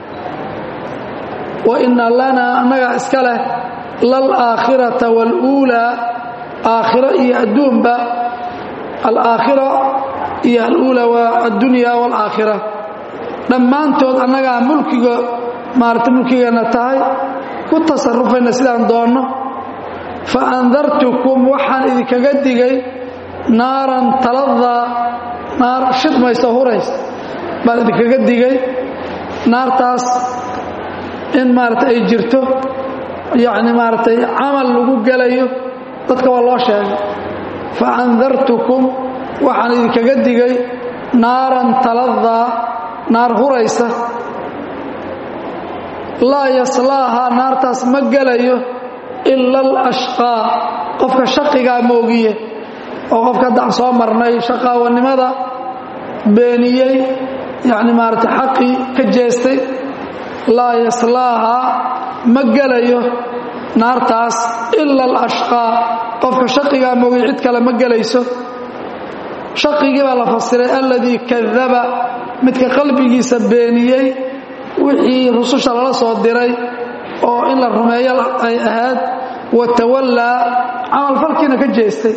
wa inna lanaa annagaa iska leh lalaakhirata waluulaa aakhiro iyo adduunba alaakhira iyo aluula waa addunya waalaakhira dhammaantood annagaa mulkiga maarata mulkigeenna tahay ku tasarufayna sidaan doonno fa andartukum waxaan idinkaga digay naaran taladaa naar shidmaysa huraysa baan idinkaga digay naartaas in maarata ay jirto yacni maaragtay camal lagu gelayo dadka waa loo sheegay fa andartukum waxaan idinkaga digay naaran taladaa naar huraysa laa yaslaahaa naartaas ma gelayo ila alashqaa qofka shaqigaa moogiye oo qofka hadda aan soo marnay shaqaawanimada beeniyey yacni maaragtay xaqii ka jeestay laa yaslaahaa ma gelayo naartaas ila alashqaa qofka shaqigaa moogiye cid kale ma gelayso shaqigii baa la fasiray alladii kadaba midka qalbigiisa beeniyey wixii rususha lala soo diray oo in la rumeeyo ay ahayd watawallaa camalfalkiina ka jeestay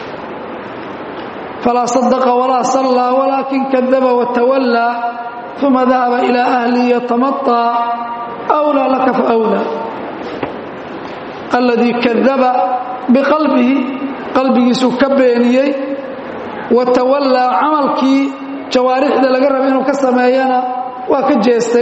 falaa sadaqa walaa sallaa walaakin kadaba watawallaa uma dahaba ilaa ahlihi yatamaطaa awlaa laka faawlaa alladii kadaba biqalbihi qalbigiisuu ka beeniyey watawallaa camalkii jawaarixda laga raba inuu ka sameeyana waa ka jeestay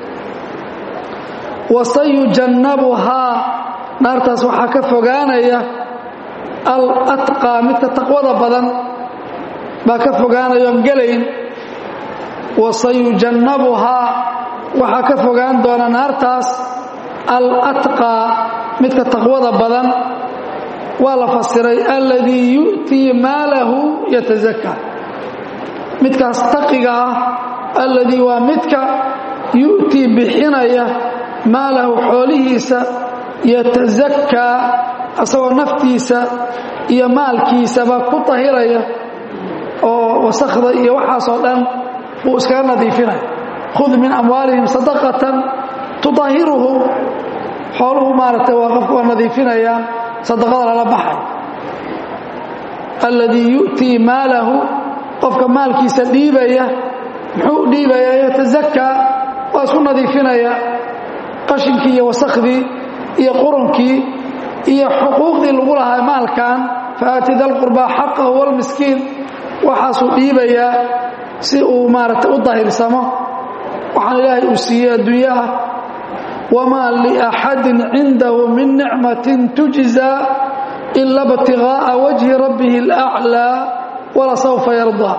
wasayujannabuhaa naartaas waxaa ka fogaanaya alatqaa midka taqwada badan baa ka fogaanayoon gelayn wasayujannabuhaa waxaa ka fogaan doona naartaas alatqaa midka taqwada badan waa la fasiray alladii yu'tii maalahu yatazakaa midkaas taqiga ah alladii waa midka yu'tii bixinaya maalahu xoolihiisa yatasakaa asagoo naftiisa iyo maalkiisaba ku tahiraya oo wasakhda iyo waxaasoo dhan buu iskaga nadiifinaya khud min amwaalihim sadaqatan tudahiruhum xooluhu maaragtay waa qofka waa nadiifinayaan sadaqada lala baxay alladii yu'tii maalahu qofka maalkiisa dhiibaya muxuu dhiibayaa yatasakaa waa isku nadiifinaya qashinkii iyo wasakhdii iyo qurunkii iyo xuquuqdii lagu lahaa maalkan faati dalqurbaa xaqahu walmiskiin waxaasuu dhiibayaa si uu maaragtay u dahirsamo waxaan ilaahay uu siiyey adduunyo ah wamaa liaxadin cindahu min nicmatin tujzaa ila btiغaaءa wajhi rabbihi اlأclىa walasawfa yardaa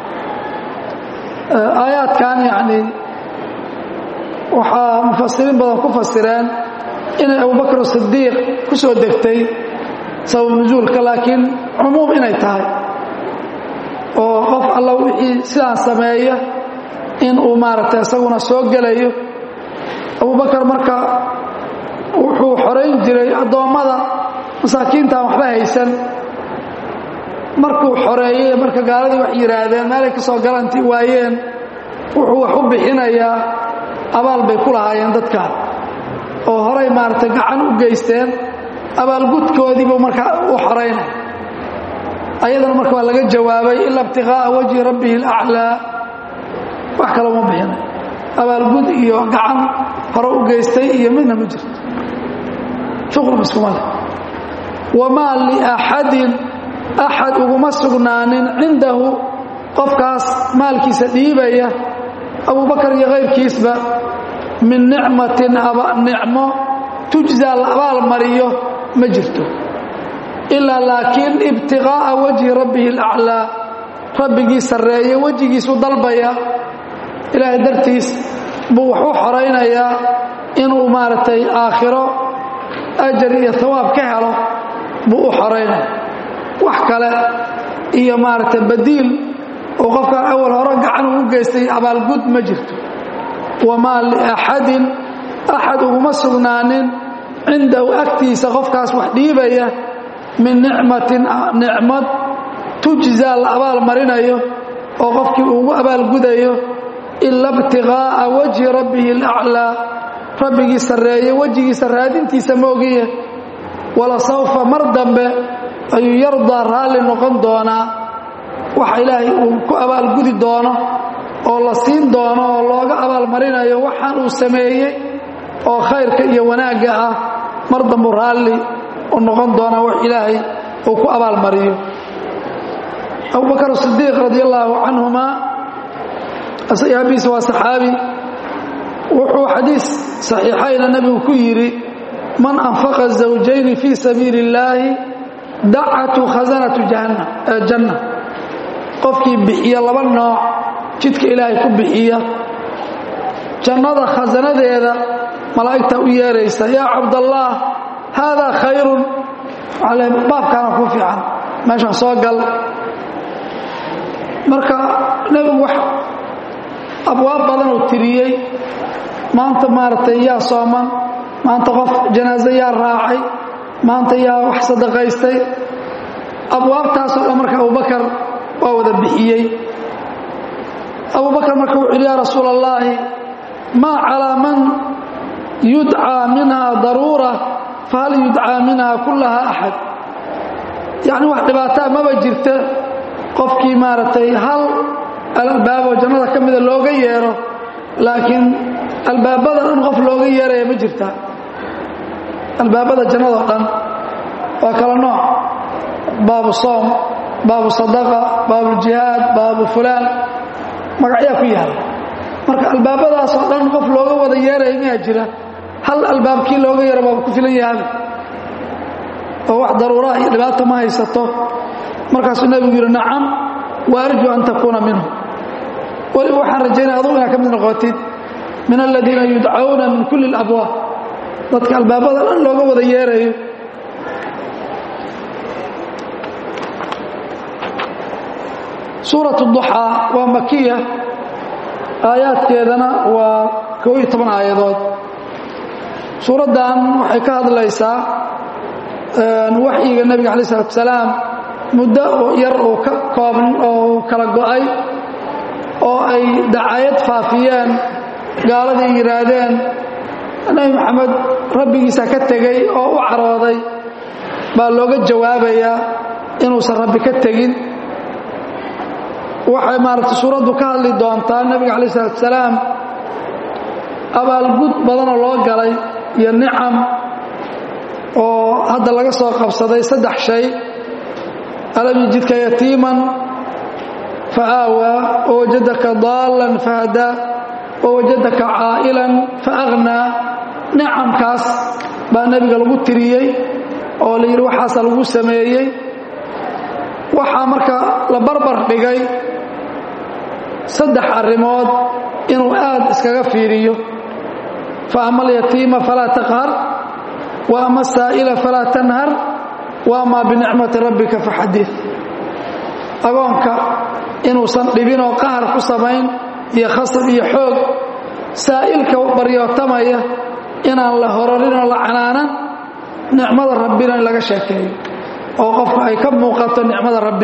aayaadkan yani waxaa mufasiriin badan ku fasireen inay abubakr sidiiq ku soo degtay sabab nusuulka laakiin cumuum inay tahay oo qof alla wixii sidaan sameeya in uu maaragtay isaguna soo gelayo abubakar marka wuxuu xorayn jiray addoommada masaakiintaan waxba haysan markuu xoreeyey marka gaaladii wax yidhaahdeen meelay ka soo galanti waayeen wuxuu wax u bixinayaa abaal bay ku lahaayeen dadkaan oo horay maaragtay gacan u geysteen abaalgudkoodiibuu marka u xoraynay ayadana marka waa laga jawaabay ila ibtiqaa'a wajhi rabbihi alaclaa wax kale uma bixinay abaalgud iyo gacan hore u geystay iyo midna ma jirto shuqlum iskumale wamaa liaxadin axad uguma sugnaanin cindahu qofkaas maalkiisa dhiibaya abubakar iyo kayrkiisba min nicmatin nicmo tujzaa la abaal mariyo ma jirto ilaa laakiin ibtiqaa'a wajhi rabbihi alaclaa rabbigii sarreeye wejigiisu dalbaya ilaahay dartiis buu wax u xoraynayaa inuu maaragtay aakhiro ajar iyo hawaab ka helo buu u xoraynaya wax kale iyo maaragtay badiil oo qofkaan awal hore gacan ugu geystay abaalgud ma jirto wamaa liaxadin axad uguma sugnaanin cindahu agtiisa qofkaas wax dhiibaya min nicmatin nicmad tujzaa la abaal marinayo oo qofkii ugu abaalgudayo ila ibtiqaa'a wajhi rabbihi alaclaa rabbigii sarreeye wejigiisa raadintiisa moogiye walasawfa mar dambe ayuu yardaa raalli noqon doonaa waxa ilaahay uu ku abaalgudi doono oo la siin doono oo looga abaalmarinayo waxaan uu sameeyey oo khayrka iyo wanaagga ah mar dambu raalli u noqon doonaa wax ilaahay uu ku abaalmariyo abubakar sidiiq radi allaahu canhumaa asxaabiisa waa saxaabi wuxuu xadiis saxiixayna nebigu ku yidhi man anfaqa zawjayni fii sabiili illaahi dacatu khasanatu janna qofkii bixiya laba nooc jidka ilaahay ku bixiya jannada khasanadeeda malaa'igta u yeeraysa yaa cabdallaah haadaa khayrun ale baabkaana ku fiican meeshaan soo gal marka nebigu wax abwaab badan uu tiriyey maanta maaragtay yaa sooman maanta qof janaaso yaa raacay maanta yaa wax sadaqaystay abwaabtaasoo dhan marka abubakar waa wada bixiyey abubakar marka wuxu yidhi yaa rasuul allaahi maa calaa man yudcaa minha daruura fahal yudcaa minha kullaha axad yacni wax dhibaataa maba jirta qofkii maaragtay hal albaaboo jannada ka mida looga yeero laakiin albaabada dhan qof looga yeeraya ma jirta albaabada jannadao dhan waa kala nooc baabu soom baabu sadaqa baabuljihaad baabu fulaan magacyaa ku yaala marka albaabadaasoo dhan qof looga wada yeeraya miyaa jira hal albaabkii looga yeero baaba ku filan yahaaba oo wax daruuraha iyo dhibaata ma haysato markaasuu nebigu yidhi nacam wa arju an takuuna minhu weliba waxaan rajaynaya adugu inaad ka mid noqotid min aladiina yudcawna min kulli alabwaab dadka albaabada dhan looga wada yeerayo suurat duxaa waa makiya aayaadkeedana waa koo iyo toban aayadood suuraddan waxay ka hadlaysaa waxyiga nebiga alay isalaatu salaam muddo yar uu ka kooban oo kala go'ay oo ay dacayad faafiyeen gaaladii yidhaahdeen nebi maxamed rabbigiisa ka tegey oo u carooday baa looga jawaabayaa inuusan rabbi ka tegin waxay maaragtay suuraddu ka hadli doontaa nebiga calayi isalaatu salaam abaalgud badanoo loo galay iyo nicam oo hadda laga soo qabsaday saddex shay alam yajidka yatiiman fa aawaa wawajadaka daallan fahadaa wawajadaka caa'ilan fa aghnaa nicamkaas baa nebiga lagu tiriyey oo la yidhi waxaasa lagu sameeyey waxaa marka la barbar dhigay saddex arrimood inuu aad iskaga fiiriyo fa ama alyatiima falaa taqhar wa ama asaa'ila falaa tanhar wa amaa binicmati rabbika faxadid agoonka inuusan dhibinoo qahar ku samayn iyo khasab iyo xoog saa'ilka baryootamaya inaan la hororinoo la canaanan nicmada rabbina in laga sheekeeyo oo qofka ay ka muuqato nicmada rabbi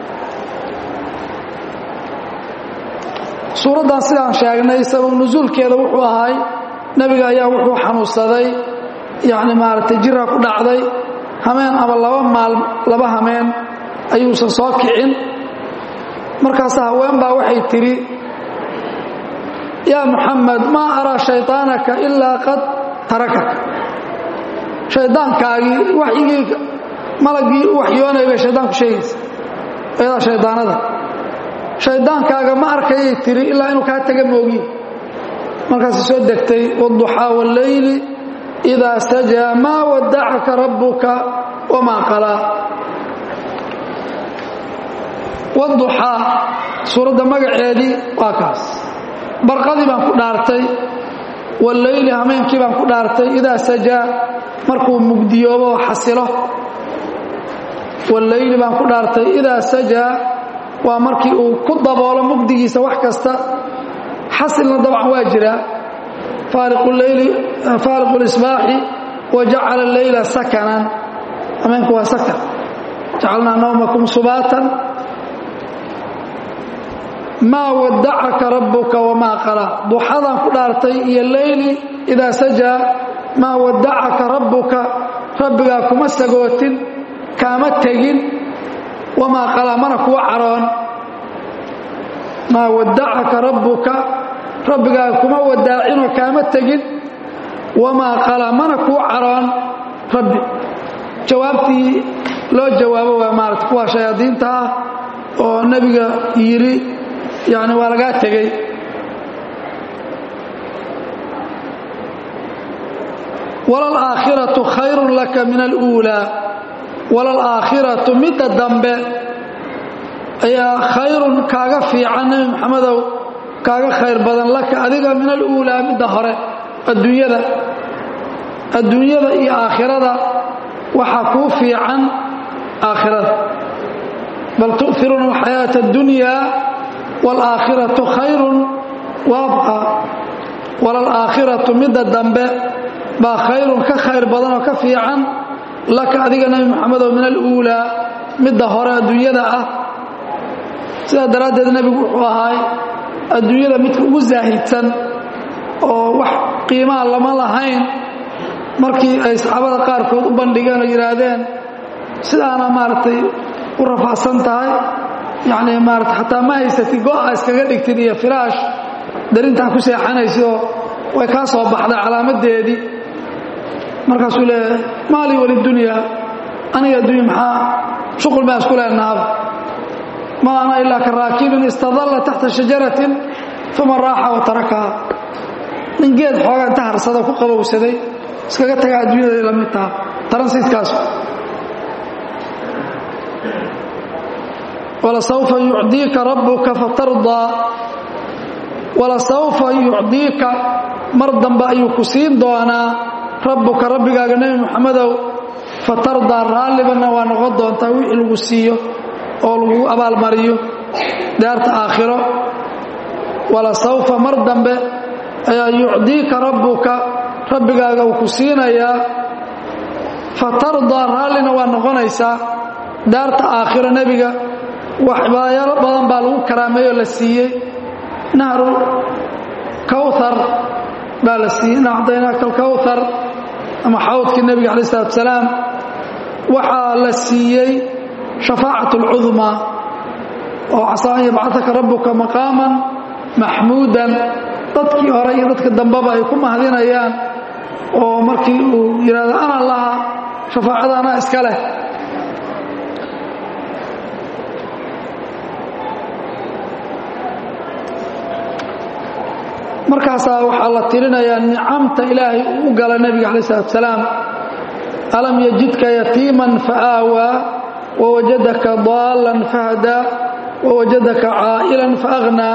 suuraddan sidaan sheegnay sabab nusuulkeeda wuxuu ahay nebiga ayaa wuxuu xanuunsaday yacni maaragtay jira ku dhacday hameen ama laba maal laba hameen ayuusan soo kicin markaas haween baa waxay tidhi yaa muxamed maa araa shayطaanaka ilaa qad tarakaka shaydaankaagii waxyigii malagii u waxyoonaya bay shaydaanku sheegaysa ayadaa shaydaanada shaydaankaaga ma arkayay tiri ilaa inuu kaa taga moogiin markaas soo degtay wاduxaa wاllayli idaa sajaa maa wadacaka rabbuka wamaa qalaa wاduxaa suuradda magaceedii waa kaas barqadii baan ku dhaartay wاllayli hameenkii baan ku dhaartay idaa sajaa markuu mugdiyoobo oo xasilo wاllayli baan ku dhaartay idaa sajaa waa markii uu ku daboolo mugdigiisa wax kasta xasilna dabcan waa jiraa faaliqu اlisbaaxi wajacala اleyla sakanan ameenku waa sakan jacalnaa nawmakum subaatan maa wadacaka rabbuka wamaa qalaa duxadaan ku dhaartay iyo leyli idaa sajaa maa wadacaka rabbuka rabbigaa kuma sagootin kaama tegin wamaa qalaa mana kuwa caroon maa wadacaka rabbuka rabbigaaga kuma wadaacinoo kaama tegin wamaa qalaa mana kuu caroon rabbi jawaabtii loo jawaabo waa maarata kuwa shayaadiinta ah oo nebiga yidhi yani waa lagaa tegey walalaakhiratu khayrun laka min aluulaa walalaakhiratu midda dambe ayaa khayrun kaaga fiican nebi maxamedow kaaga khayr badan laka adiga min aluulaa midda hore adduunyada adduunyada iyo aakhirada waxaa kuu fiican aakhirada bal tu'firuuna alxayaata اddunyaa wاlaakhiratu khayrun waabqa walalaakhiratu midda dambe baa khayrun ka khayr badan oo ka fiican laka adiga nebi maxamedow min aluulaa midda hore adduunyada ah sidaa daraaddeed nebigu wuxuu ahaay adduunyada midka ugu zaahidsan oo wax qiimaha lama lahayn markii ay saxaabada qaarkood u bandhigeen oo yidhaahdeen sidaana maaragtay u rafaacsan tahay yacni maarata xataa ma haysatid go-a iskaga dhigtid iyo firaash darintaa ku seexanaysidoo way kaa soo baxday calaamadeedii markaasuu leeyahay maalii walidunyaa aniga addunya maxaa shuqul baan isku leenahaba ma ana ilaa ka raakibin istadalla taxta shajaratin uma raaxa wa tarakaha nin geed xoogaa inta harsada ku qabowsaday iskaga tagaa adduunyada la mid taha taransiidkaas walasawfa yucdiika rabbuka fatardaa walasawfa yucdiika mar dambe ayuu ku siin doonaa rabbuka rabbigaaga nebi moxamedow fatardaa raallibanna waa noqon doontaa wixii lagu siiyo oo lagu abaalmariyo daarta aakhiro walasawfa mar dambe ayaa yucdiika rabbuka rabbigaaga uu ku siinayaa fatardaa raallina waa noqonaysaa daarta aakhiro nebiga waxbaayalo badan baa lagu karaameeyoo la siiyey nahru kawthar baa la siiyey ina acdaynaaka alkawthar ama xawdkii nebiga calayi salatu salaam waxaa la siiyey shafaacat اlcudmaa oo casaa an yabcataka rabbuka maqaaman maxmuudan dadkii hore iyo dadka dambeba ay ku mahadinayaan oo markii uu yidhahdo ana laha shafaacada anaa iska leh markaasaa waxaa la tirinayaa nicamta ilaahay uu u gala nebiga calayi salatu salaam alam yajidka yatiiman faaawaa wawajadaka daalan fahadaa wawajadaka caa'ilan faaghnaa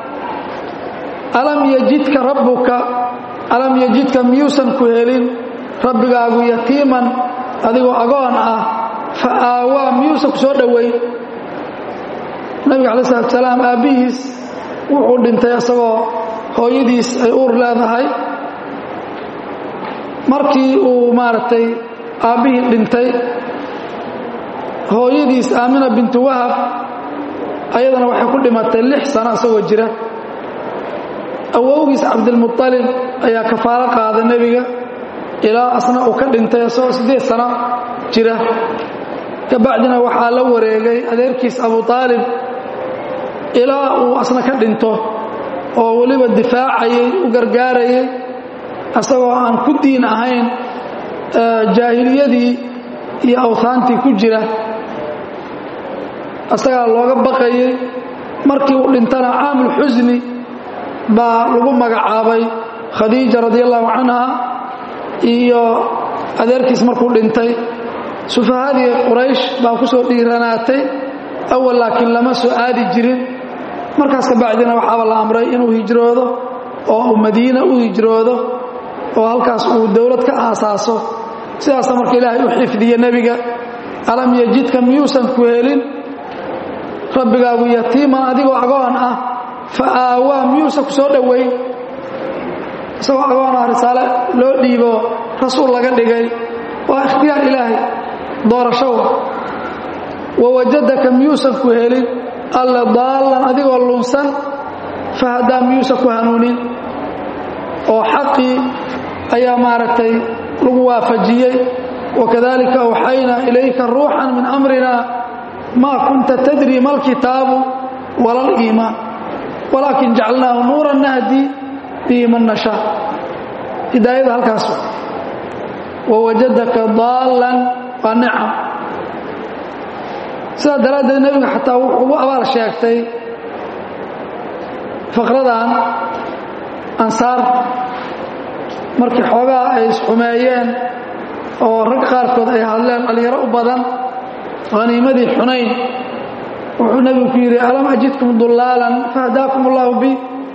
alam yajidka rabbuka alam yajidka miyuusan ku helin rabbigaagu yatiiman adigoo agoon ah fa aawaa miyuusan ku soo dhoweyn nabiga calayi salatu salaam aabbihiis wuxuu dhintay isagoo hooyadiis ay uur leedahay markii uu maaragtay aabbihii dhintay hooyadiis aamina bintu wahab ayadana waxay ku dhimatay lix sano isagoo jira awowgiis cabdilmuطalib ayaa kafaalo qaaday nebiga ilaa asna uu ka dhintay isagoo siddeed sano jira kabacdina waxaa la wareegay adeerkiis abu aalib ilaa uu asna ka dhinto oo weliba difaacayay u gargaarayay isagoo aan ku diin ahayn jaahiliyadii iyo awhaantii ku jira isagaa looga baqayay markii uu dhintana caamul xusni baa lagu magacaabay khadiija radi allahu canha iyo adeerkiis markuu dhintay sufahadii quraysh baa ku soo dhiiranaatay awal laakiin lama soo aadi jirin markaas kabacdina waxaaba la amray inuu hijroodo oo uu madiina u hijroodo oo halkaas uu dowlad ka aasaaso sidaasa marka ilaahay u xifdiye nebiga alam yajidka miyuusan ku helin rabbigaagu yatiiman adigoo agoon ah fa aawaa miyuusan ku soo dhoweyn isagoo agoon ah risaale loo dhiibo rasuul laga dhigay waa ikhtiyaar ilaahay doorashowa wawajadaka miyuusan ku helin alle daallan adigoo lunsan fahadaa miyuusan ku hanuunin oo xaqii ayaa maaragtay lagu waafajiyey wakadalika awxaynaa ilayka ruuxan min amrina maa kunta tadri ma alkitaabu wala aliimaan walaakin jacalnaahu nuuran nahdi bihi man nashaa hidaayada halkaas wawajadaka daallan waa nicam sidaa daraaddeed nebiga xataa wuxuu ugu abaal sheegtay faqradan ansaar markii xoogaa ay isxumeeyeen oo rag qaarkood ay hadleen dhallinyaro u badan haniimadii xunayn wuxuu nebigu ku yidhi alam ajidkum dullaalan fahdaakum allaahu bi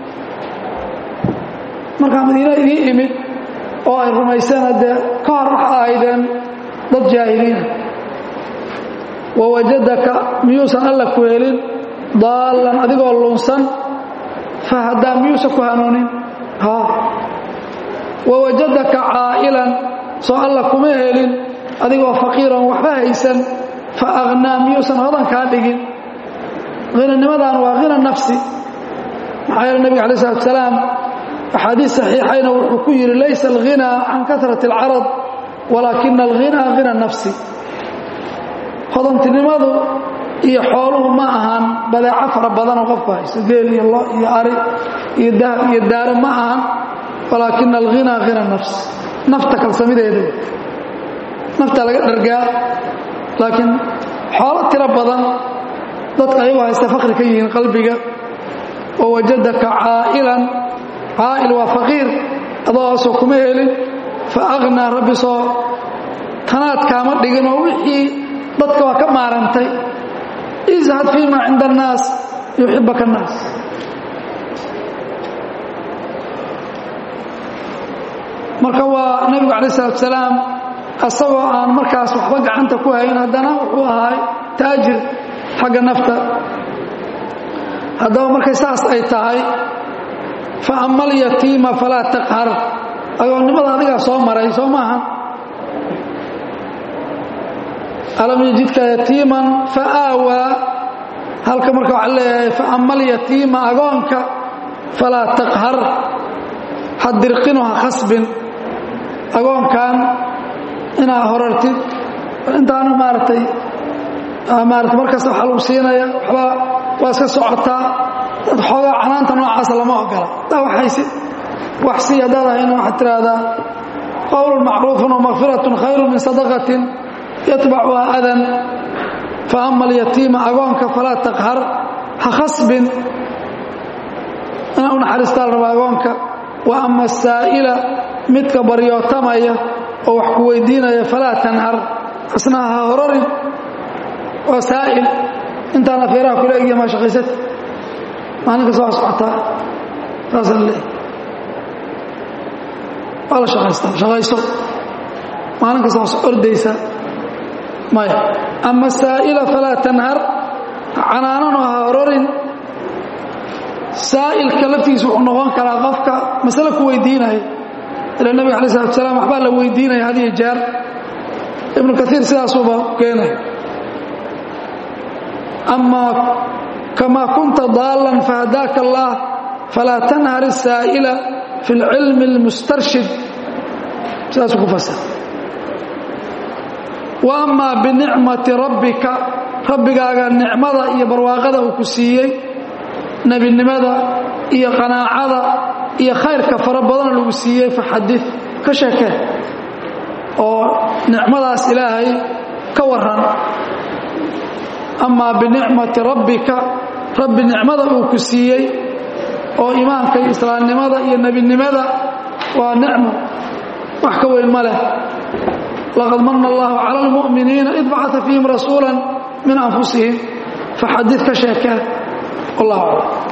markaa madiina idiin imid oo ay rumayseen haddee ka hor waxa ahaydeen dad jaahiliina wawajadaka miyuusan alla ku helin daallan adigoo lunsan fahadaa miyuusan ku hanuunin haa wawajadaka caa'ilan soo alla kuma helin adigoo faqiiran waxba haysan fa aghnaa miyuusan hodan kaa dhigin hinanimadan waa hina nafsi maxaa yeele nebiga alay isalaatu salaam axaadiis saxiixayna wuxuu ku yidhi laysa alghinaa can kasrati alcarad walaakina alghinaa hina nafsi hodantinimadu iyo xooluhu ma ahan badeeco fara badanoo qofku hayso geel iyo lo iyo ari iyo dahab iyo daaro ma ahan walaakina alghinaa hina nafs nafta kalsamideeda nafta laga dhargaa laakiin xoolo tiro badan dadka ayagoo haysta fakri ka yihiin qalbiga oo wajadaka caa'ilan caa'il waa faqiir adooasoo kuma helin fa aghnaa rabbi soo tanaad kaama dhigin oo wixii dadka waa ka maarantay izhad fii maa cinda annaas yuxibaka annaas marka waa nebigu calaih salatu salaam asagoo aan markaas waxba gacanta ku hayn haddana wuxuu ahaay taajir xagga nafta haddaba markay saas ay tahay fa ama alyatiima falaa taqhar agoonnimada adigaa soo maray soo maaha alam yajidka yatiiman fa aawaa halka marka waxaa leeyahay fa ama alyatiima agoonka falaa taqhar ha dirqino ha khasbin agoonkan inaad horartid intaanu maaragtay maarata markasta waxaa lagu siinaya waxba waa iska socotaa dad xoogaa canaanta noocaasa lama ogola daa waxaysi wax sii haddaad ahayna waxaad tiraahdaa qowlun macruufun wamakfiratun khayru min sadaqatin yatbacuha adan fa ama alyatiima agoonka falaa taqhar ha khasbin inaa u naxariistaa la rabaa agoonka wa ama asaa'ila midka baryootamaya oo wax ku weydiinaya falaa tanhar asna ha hororin waa saa'il intaan afeeraha kula egya maa shaqaysata maalin kasta waa socotaa saasa le waa la shaqaystaa shaqayso maalin kasta waa ordaysa maya ama saa'ila falaa tanhar canaanano ha hororin saa'ilka laftiisa wuxuu noqon karaa qofka masale ku weydiinaya ila nebiga alai salatu salaam waxbaa la weydiinaya had iyo jeer ibnu kaiir sidaasuuba keenaya ama kamaa kunta daalan fahadaaka allah falaa tanhar الsaa'ila fi اlcilmi اlmustarshid sidaasuu ku fasir wa amaa binicmati rabbika rabbigaaga nicmada iyo barwaaqada uu ku siiyey nebinimada iyo qanaacada iyo khayrka fara badan lagu siiyey faxadi ka sheekee oo nicmadaas ilaahay ka waran amaa binicmati rabbika rabbi nicmada uu ku siiyey oo iimaanka iyo islaamnimada iyo nebinimada waa nicmo wax ka weyn ma leh laqad mana allahu cala almu'miniina id bacata fiihim rasuula min anfusihim faxadid ka sheekee wallah aclam